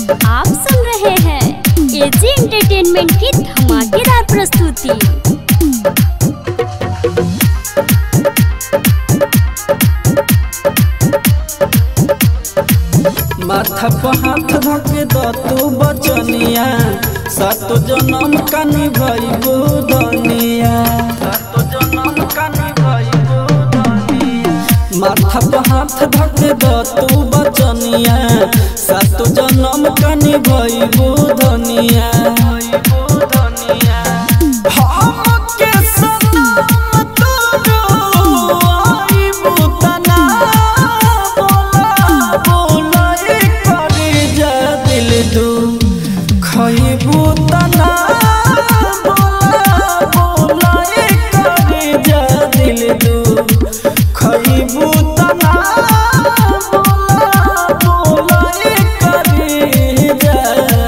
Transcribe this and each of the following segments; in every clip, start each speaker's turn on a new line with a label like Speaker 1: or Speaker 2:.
Speaker 1: आप सुन रहे हैं एजी एंटरटेनमेंट की धमाकेदार प्रस्तुति
Speaker 2: माथा पर हाथ धके द तू बचनिया सातो जन्म कानी भई बुदनिया सातो जन्म कानी भई बुदनिया माथा पर हाथ धके द तू बचनिया सातो जन्म कानी भई बुदनिया हमके सनम तोरो आई बुतना बोला बोला ए करी जा दिल दू खइबू तना बोला बोला ए करी जा दिल दू खइबू तना बोला बोला ए करी जा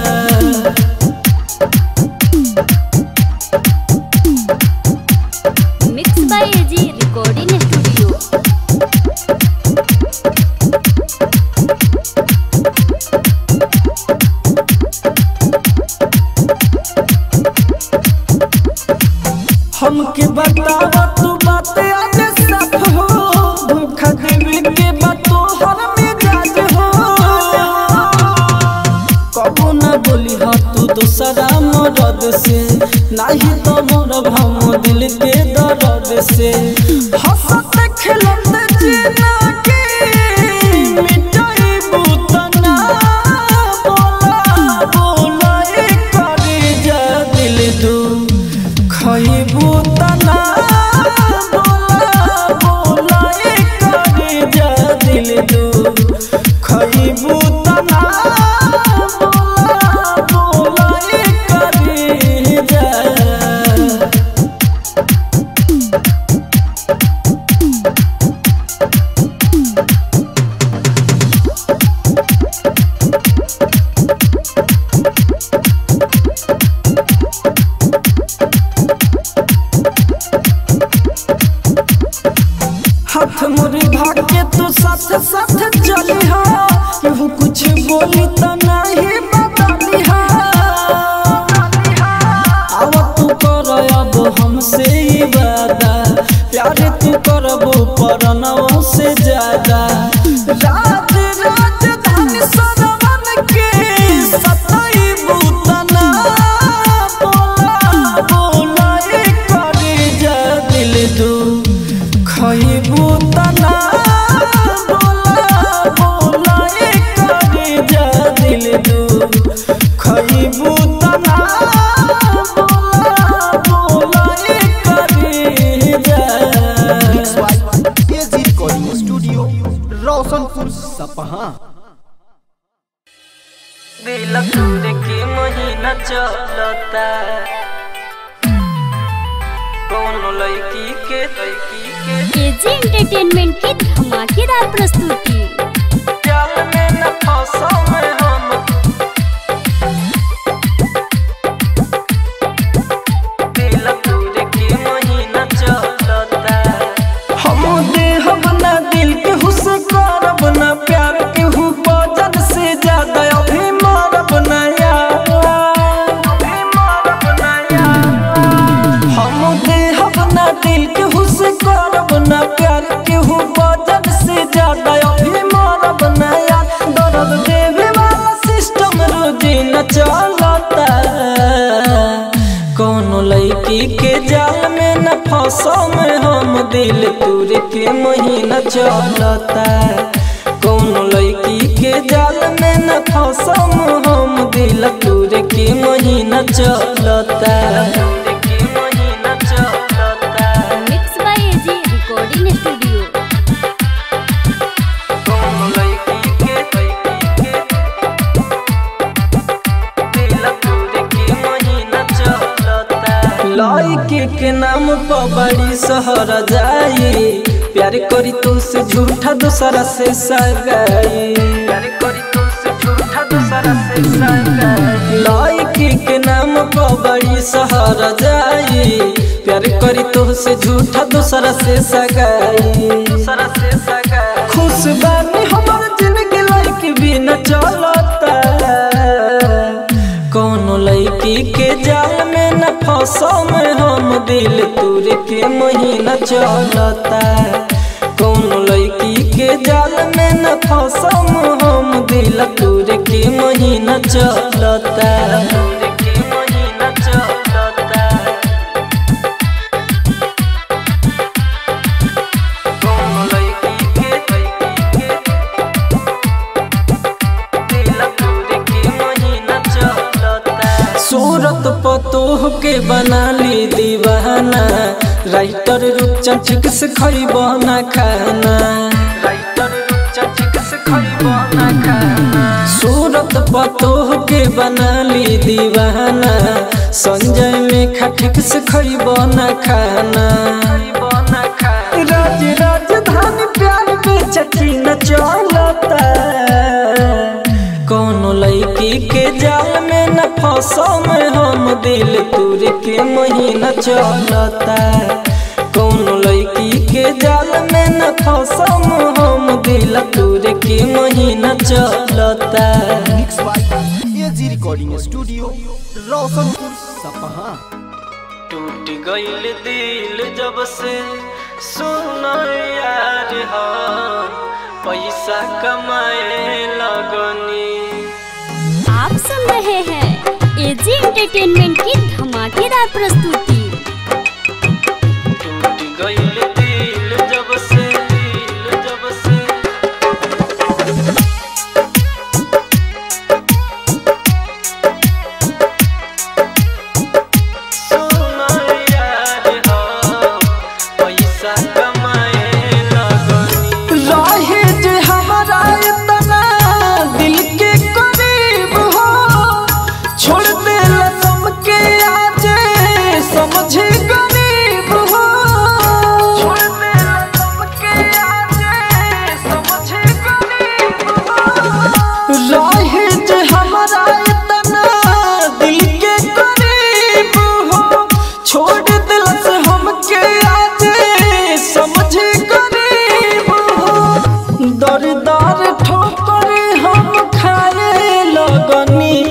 Speaker 1: mix by AG recording studio
Speaker 2: हमके बतावा तू बात आज साफ हो धोखा देवे के बातो हर मिजाज हो कबो ना बोली हा तू दूसरा मरद से नाही तो मोर भम दिल के दर्द से हंसत खेलत जीना के मिटाई बुतना बोला बोला ए करे जा दिल दू खइबू तना बोला बोला ए करे जा दिल दू खइबू तना बोला बोला ए करे जा हाथ मुरी भाग के तू साथ साथ चली हा केहू कुछ बोली तो नहीं बताली हा आव तू कर अब हमसे ही वादा प्यार तू करबो परनों से ज्यादा राज राजधानी सरवन के सताई बुतना बोला बोला ए करे जा दिल दू खइबू तना बोला बोला ए करे जा दिल दू खइबू तना बोला बोला ए करे जा
Speaker 3: एजी रिकॉर्डिंग स्टूडियो रोशनपुर सपहा
Speaker 2: दिल तोरे के महीना चलता कौन लड़की के लड़की के
Speaker 1: एजी एंटरटेनमेंट की धमाकेदार प्रस्तुति
Speaker 2: जाल में न फंसो में हम दिल तोरे के महीना चलता हम देहब ना दिल के हुस करब ना प्यार के हु बजन से ज्यादा अभी मारब ना यार अभी मारब ना यार हम देहब ना दिल के हुस करब ना प्यार के हु बजन से ज्यादा अभी मारब ना यार दर्द देवे वाला सिस्टम रोजी न चलता कौनो लड़की के जाल में न फंसो में हम दिल तुर के महीना चलता कौनो लड़की के जाल में न फंसो में हम दिल तुर के महीना चलता
Speaker 1: mix by AG recording studio
Speaker 2: कौनो लड़की के लड़की के दिल तोरे के महीना चलता लड़की के नाम पर बड़ी शहर जाई प्यार करी तो से झूठा दूसरा से सगाई प्यार करी तो से झूठा दूसरा से सगाई लड़की के नाम पर बड़ी शहर जाई प्यार करी तो से झूठा दूसरा से सगाई दूसरा से सगाई खुश बानी हमार जिंदगी लाइक भी न चलता फंसा में हम दिल तुर के महीना चलता कौन लड़की के जाल में न फंसम हम दिल तुर के महीना चलता तुर के महीना चलता कौन लड़की के लड़की के दिल तुर के महीना चलता सूरत पतोह के बना ली दीवाना राइटर रूपचन ठीक से खरीब ना खाना राइटर रूपचन ठीक से खरीब ना खाना सूरत पतोह के बना ली दीवाना संजय में ठीक से खरीब ना खाना राज राजधानी प्यार बेचकी न चलता कौनो लड़की के जाल में न फंसा में हम दिल तुर के महीना चलता कौनो लड़की के जाल में न फंसा हम दिल तुर के महीना चलता
Speaker 3: mix by AG recording studio Roshanpur Sapaha
Speaker 2: टूट गईल दिल जब से सुना यार हम पैसा कमाए लगनी
Speaker 1: आप सुन रहे हैं एजी एंटरटेनमेंट की धमाकेदार प्रस्तुति
Speaker 2: टूट गईल दिल जब से दिल जब से सुना यार हम पैसा कमाए लगनी रहे जे हमारा इतना दिल के करीब हो छोड़ दे लसम के आज समझे गरीब हो छोड़ दे लसम के आज समझे गरीब हो रहे जे हमारा इतना दिल के करीब हो छोड़ दिल से हमके आज समझे गरीब हो दर दर ठोकर हम खाए लगनी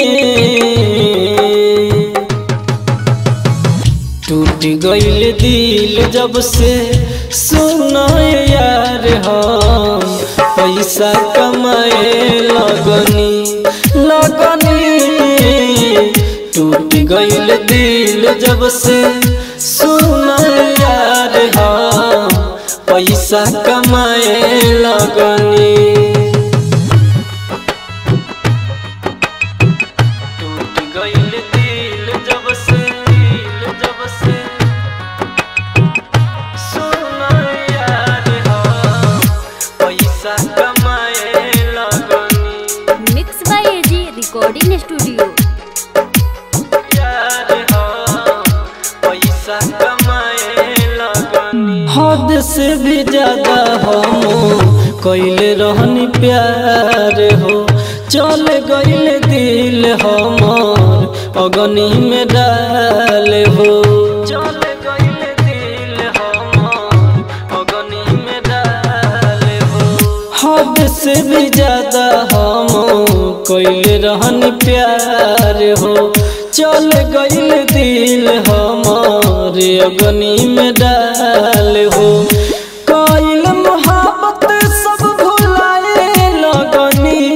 Speaker 2: टूट गईल दिल जब से सुना यार हम पैसा कमाए लगनी लगनी टूट गईल दिल जब से सुना यार हम पैसा कमाए लगनी टूट गईल दिल जब से दिल जब से सुना यार हम पैसा कमाए लगनी
Speaker 1: mix by AG recording studio
Speaker 2: यार हम पैसा कमाए लगनी हद से भी ज्यादा हम कैले रहनी प्यार हो चल गईल दिल हमर अगनी में डाल हो चल गईल दिल हमर अगनी में डाल हो हद से भी ज्यादा हम कैले रहन प्यार हो चल गईल दिल हमारे अगनी में डाल हो कैल मोहब्बत सब भुलाए लगनी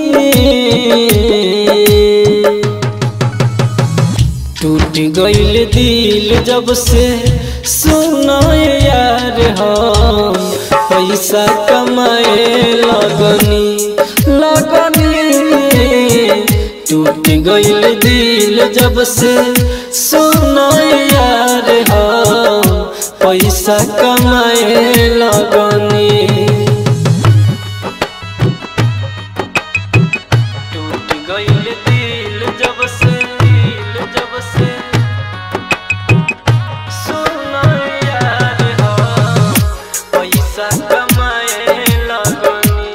Speaker 2: टूट गईल दिल जब से सुना यार हम पैसा कमाए लगनी लगनी टूट गईल दिल जब से सुना यार हम पैसा कमाए लगनी टूट गईल दिल जब से दिल जब से सुना यार हम पैसा कमाए लगनी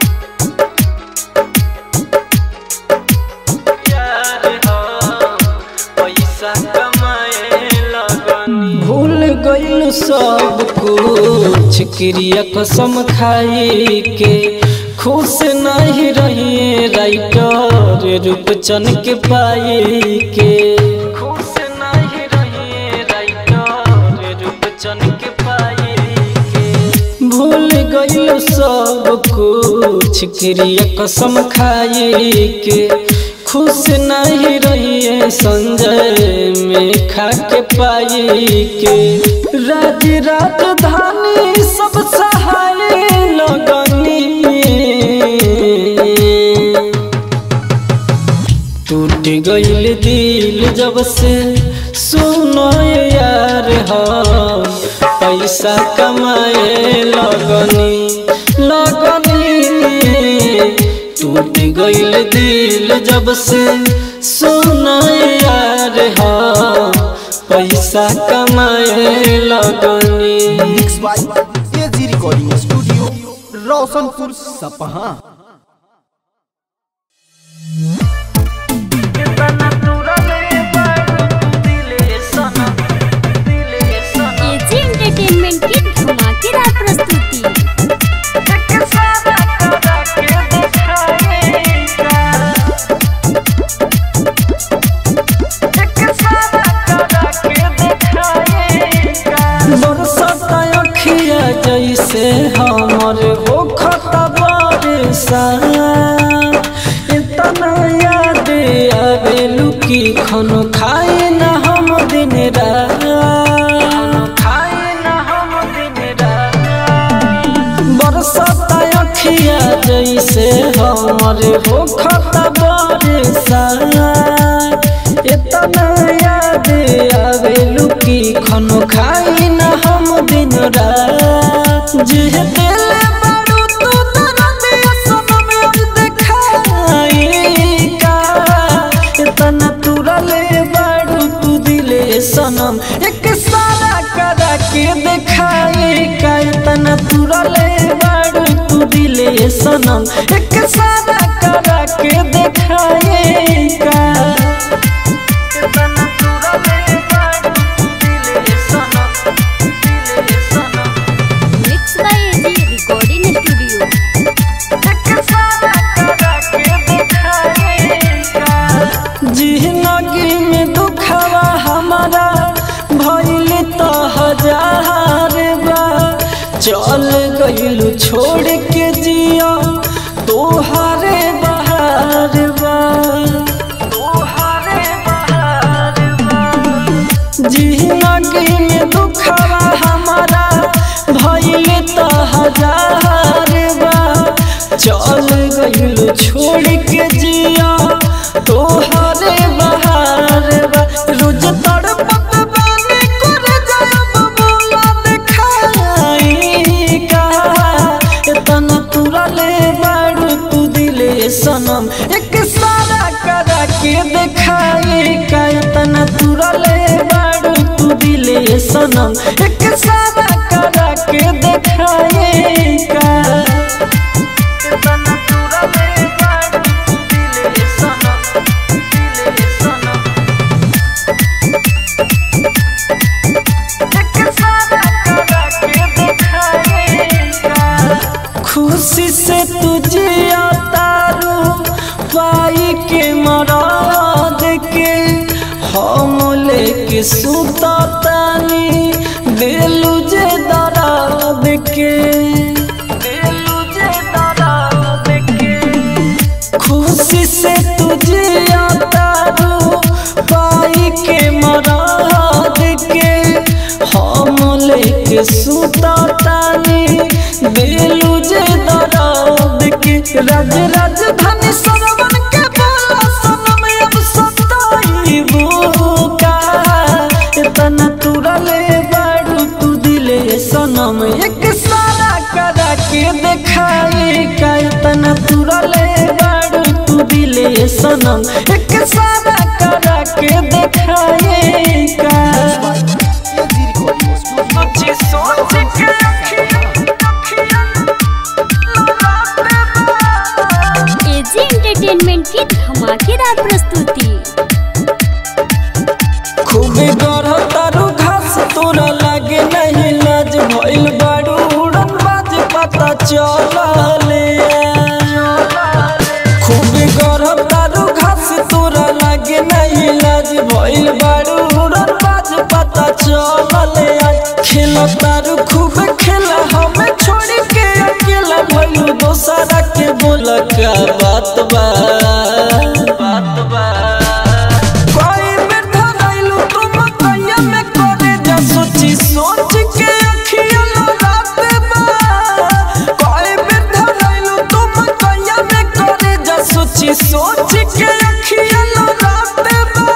Speaker 2: यार हम पैसा कमाए लगनी भूल गईल सब कुछ क्रिया कसम खाई के खुश नहीं रहिए राइटर रूपचन के पाई के खुश नहीं कुछ क्रिया कसम खाए के खुश नहीं रहिए संजय में खा के पाए के राज राजधानी सब सहाय लगनी टूट गईल दिल जब से सुनो यार हम पैसा कमाए लगनी लगनी टूट गईल दिल जब से सुनो यार हम पैसा कमाए लगनी
Speaker 3: mix by AG recording studio Roshanpur Sapaha
Speaker 1: AG entertainment की धमाकेदार प्रस्तुति
Speaker 2: बरसता अखिया जैसे हमर हो खता बरसा इतना याद आवेलू की खनो खाए न हम दिन रात खाए न हम दिन रात बरसता अखिया जैसे हमर हो खता बरसा इतना याद आवेलू की खनो खाई न हम दिन रात जिह दिल बारू तू दर्द सनम अब देखाई का इतना तुरले बारू तू दिले सनम एक सारा करा के देखाई का इतना तुरले बारू तू दिले सनम एक सारा करा के देखाई का
Speaker 1: mix by AG recording studio
Speaker 2: जिंदगी में दुखवा हमारा भइल तो हजार बा चल गइलू छोड़ के जिया तोहारे बहार बा तोहारे बहार जिंदगी में दुखवा हमारा भइल तो हजार बा चल गइलू छोड़ के जिया तोहरे बहार बा रोज तड़पत बानी करे जाब बोला देखाई का इतना तुरले बाड़ू तू दिले सनम एक सारा करा के देखाई का इतना तुरले बाड़ू तू दिले सनम एक सारा करा के देखाई का इतना तुरले बाड़ू तू दिले सनम दिले सनम खुशी से तुझे तारू पाई के मराद के हम लेके सुता तानी दिलू जे दराद के दिलू जे दराद के खुशी से तुझे तारू पाई के मराद के हम लेके सुता तानी दिलू जे दराद के राज राजधानी सरवन के बोला सनम अब सताईबू का इतना तुरले बाड़ू तू दिले सनम एक सारा करा के देखाई का इतना तुरले बाड़ू तू दिले सनम एक सारा करा के देखाई का
Speaker 3: एजी रिकॉर्डिंग स्टूडियो
Speaker 2: मुझे सोच के
Speaker 1: एजी एंटरटेनमेंट की धमाकेदार प्रस्तुति
Speaker 2: खूबे गढ़ तारू घास तोरा लागे नहीं लाज भइल बारू उड़न बाज पता चलले खूबे गढ़ तारू घास तोरा लागे नहीं लाज भइल बारू उड़न बाज पता चलले खेल तारू खूब खेला हमें छोड़ के अकेला भइल दोसरा का बात बा बात बा कोई बैठा रहिलू तुम कैया में करे जा सोची सोच के अखिया रात बा कोई बैठा रहिलू तुम कैया में करे जा सोची सोच के अखिया रात बा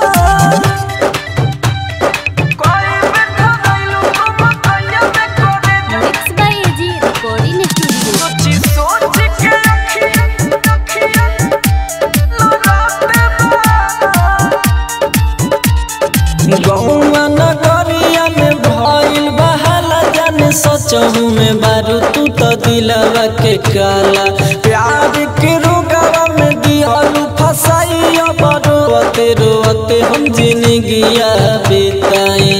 Speaker 2: कोई बैठा रहिलू तुम कैया में करे जा
Speaker 1: mix by AG recording studio
Speaker 2: सोची सोच के अखिया अखिया रात बा गौवा नगरिया में भइल बहाला जाने सचहू में बारू तू तो दिलवा के काला प्यार के रोगावा में दियालू फसाई अब रोते रोते हम जिंदगिया बिताई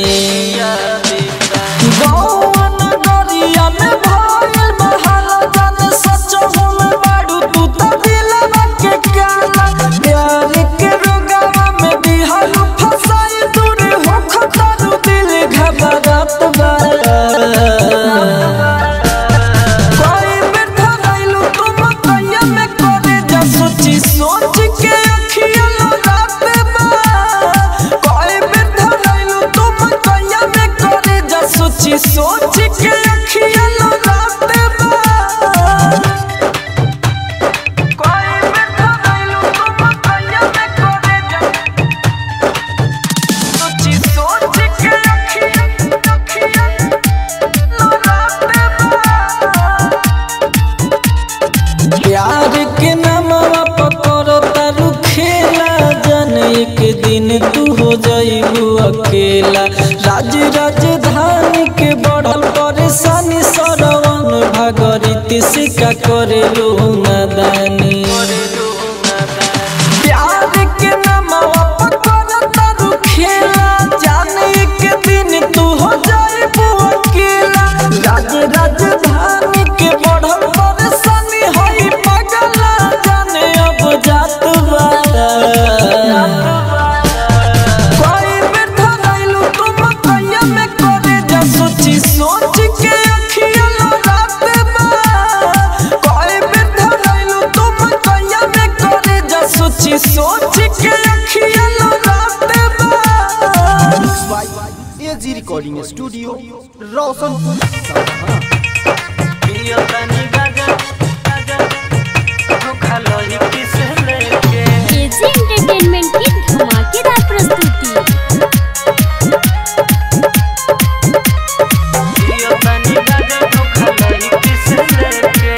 Speaker 2: गौवा नगरिया में भइल बहाला जाने सचहू में बारू तू तो दिलवा के काला प्यार के रोगावा में दियालू फसाई दूर हो खतरू दिल घबरात बा कोई बैठा रहिलू तुम कैया में करे जा सोची सोच के अखिया रात बा कोई बैठा रहिलू तुम कैया में करे जा सोची सोच के अखिया रात बा कोई बैठा रहिलू तुम कैया में करे जा सोची सोच के अखिया अखिया रात बा प्यार के नामवा पकड़ तारू खेला जन एक दिन तू हो जाइबू अकेला राज राजधानी के बढ़ल परेशानी सरवन भागरित से का करे लो नादानी प्यार के नामवा पकड़ तारू खेला जान एक दिन तू हो जाइबू अकेला राज राजधानी के बढ़ल परेशानी होई पगला जाने अब जात बा कोई बैठा रहिलू तुम कैया में करे जा सोची सोच के अखिया रात बा कोई बैठा रहिलू तुम कैया में करे जा सोची सोच के अखिया रात बा
Speaker 3: by AG recording studio Roshanpur Sapaha
Speaker 2: पियो तनी गाजा गाजा धोखा लही किसे लेके
Speaker 1: एजी एंटरटेनमेंट की धमाकेदार प्रस्तुति
Speaker 2: पियो तनी गाजा धोखा लही किसे लेके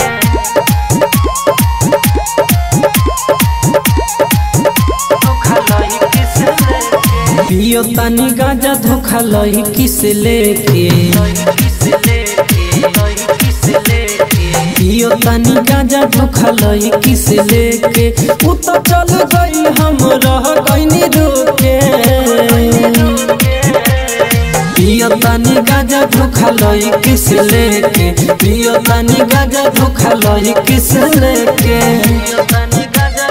Speaker 2: धोखा लही किसे लेके पियो तनी गाजा धोखा लही किसे लेके किसे लेके लही किसे लेके पियो तनी गाजा धोखा लही किसे लेके उ तो चल गई हम रह गईनी रोके पियो तनी गाजा धोखा लही किस लेके पियो तनी गाजा धोखा लही किस लेके पियो तनी गाजा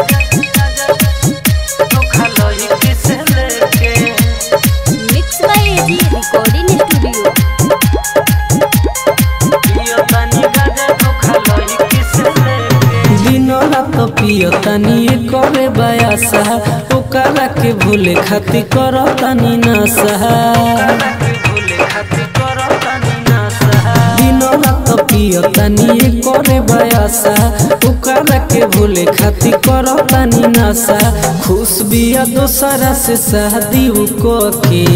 Speaker 2: धोखा लही किस लेके
Speaker 1: mix by AG recording studio
Speaker 2: पियो तनी गाजा धोखा लही किस लेके दिनो रात पियो तनी करे बयासा ओकरा के भूले खातिर करो तनी नसा दिनो रात पियो तनी करे बयासा ओकरा के भूले खातिर करो तनी नसा खुश बिया दोसरा से शादी उ को के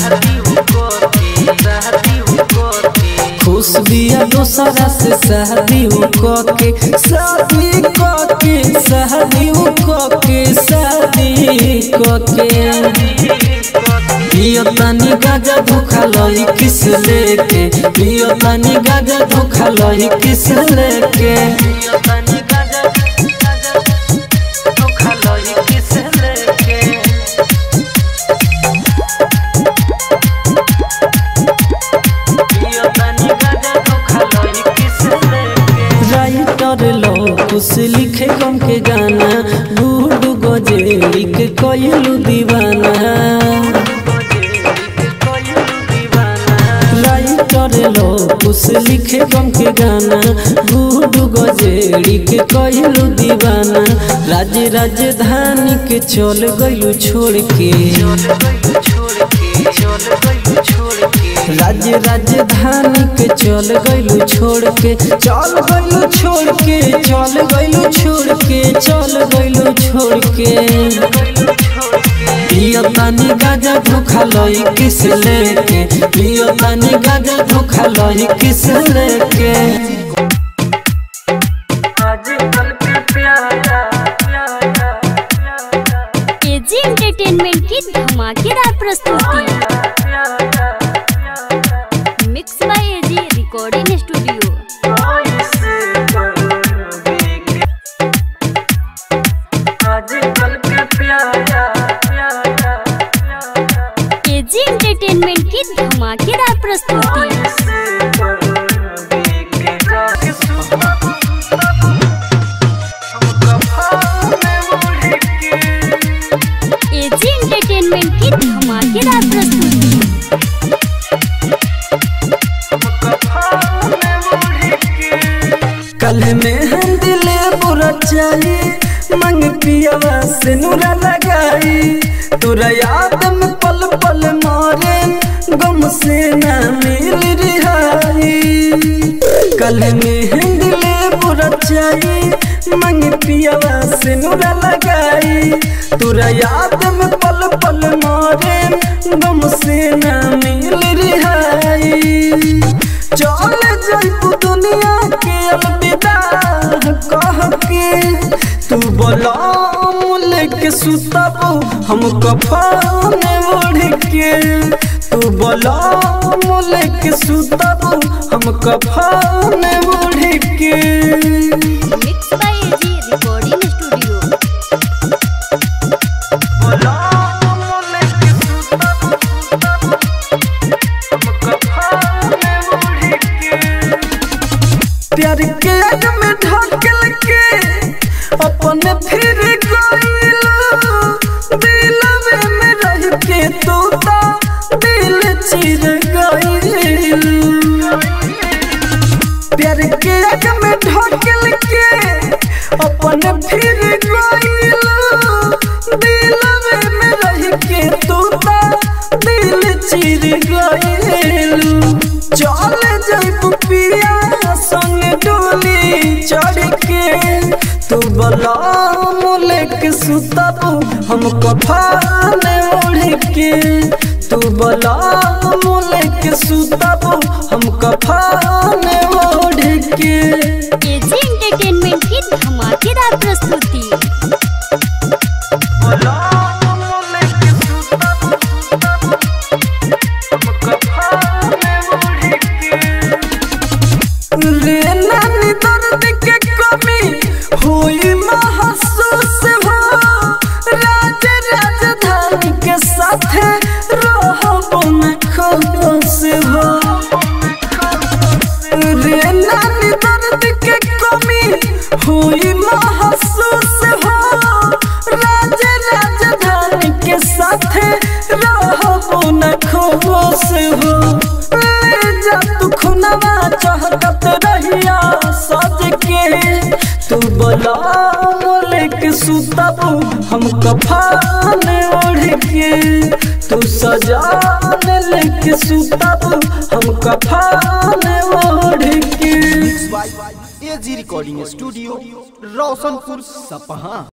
Speaker 2: खुश बिया दोसरा से शादी उ को के शादी को के शादी उ को के शादी को के पियो तनी गाजा धोखा लही किस लेके पियो तनी गाजा धोखा लही किस लेके पियो तनी गाजा धोखा लही किस लेके पियो तनी गाजा धोखा लही किस लेके राइटर लो कुछ लिखे गम के गाना बूढ़ गजे लिख कोयलू दीवाना राइटर लो कुछ मुकेश लिखे गम के गाना गुडू गजेड़ी के कहलू दीवाना राज्य राजधानी के चल गइलू छोड़ के राज्य राजधानी के चल गइलू छोड़ के चल गइलू छोड़ के चल गइलू छोड़ के चल गइलू छोड़ के पियो तानी गाजा धोखा लई किस लेके पियो तानी गाजा धोखा लई किस लेके आजकल के प्यारा
Speaker 1: एजी एंटरटेनमेंट की धमाकेदार प्रस्तुति mix by AG recording studio
Speaker 2: आजकल के प्यारा
Speaker 1: एजी एंटरटेनमेंट की धमाकेदार प्रस्तुति एजी एंटरटेनमेंट की धमाकेदार प्रस्तुति
Speaker 2: कल में हम दिले बुरा चाहिए मंग पियावा से नूरा लगाई तुरा याद में पल पल मारे गम से ना मिल रिहाई कल में हम दिले बुरा चाहिए मंग पियावा से नूरा लगाई तुरा याद में पल पल मारे गम से ना मिल रिहाई चल जाइबू दुनिया के अलविदा कह के तू बोला लेके सुतबू हम कफन ओढ़ के तू बोला लेके सुतबू हम कफन ओढ़ के
Speaker 1: mix by AG recording studio
Speaker 2: बोला लेके सुतबू हम कफन ओढ़ के प्यार के आग में ढकल के अपने फिर गइलो दिल में रह के तू ता दिल चिर गइलो प्यार के आग में ढकल के अपने फिर गइलो दिल में रह के तू ता दिल चिर गइलो चल जाइबू पिया संग डोली चढ़ के तू बला मोले के सुतबू हम कफान ओढ़ के तू बला मोले के सुतबू हम कफान ओढ़ के
Speaker 1: एजी एंटरटेनमेंट की धमाकेदार प्रस्तुति
Speaker 2: बला मोले के सुतबू हम कफान ओढ़ के रे नानी दर्द के कमी हुई महसूस हो राज राजधानी के साथ रहब न खुश हो रे नानी दर्द के कमी हुई महसूस हो राज राजधानी के साथ रहब न खुश हो ले जा तू खुनवा चाहत रहिया सज के तू बोला मोले के सुतबू हम कफान ओढ़ के तू सजान लेके सुतबू हम कफान ओढ़ के
Speaker 3: एजी रिकॉर्डिंग स्टूडियो रोशनपुर सपहा